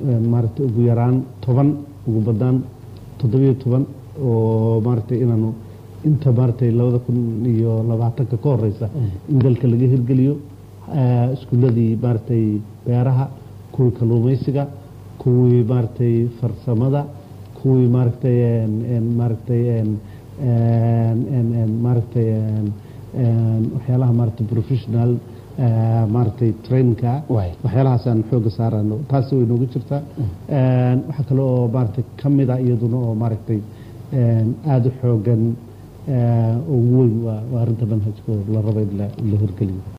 maaragtay ugu yaraan toban ugu badnaan toddobiyo toban oo maaragtay inaanu inta maaragtay labada kun iyo labaatanka ka horeysa in dalka laga hirgeliyo iskuuladii maaragtay beeraha kuwii kalluumaysiga kuwii maaragtay farsamada kuwii maaragtay maaragtay maaragtay waxyaalaha maaragtay professional maaragtay trainka waxyaalahaasaan xooga saarano taasi way noogu jirtaa waxaa kale oo maaragtay ka mid a iyaduna oo maaragtay aada u xoogan ugu weyn waa arrinta manhajka oo la rabo in la hirgeliyo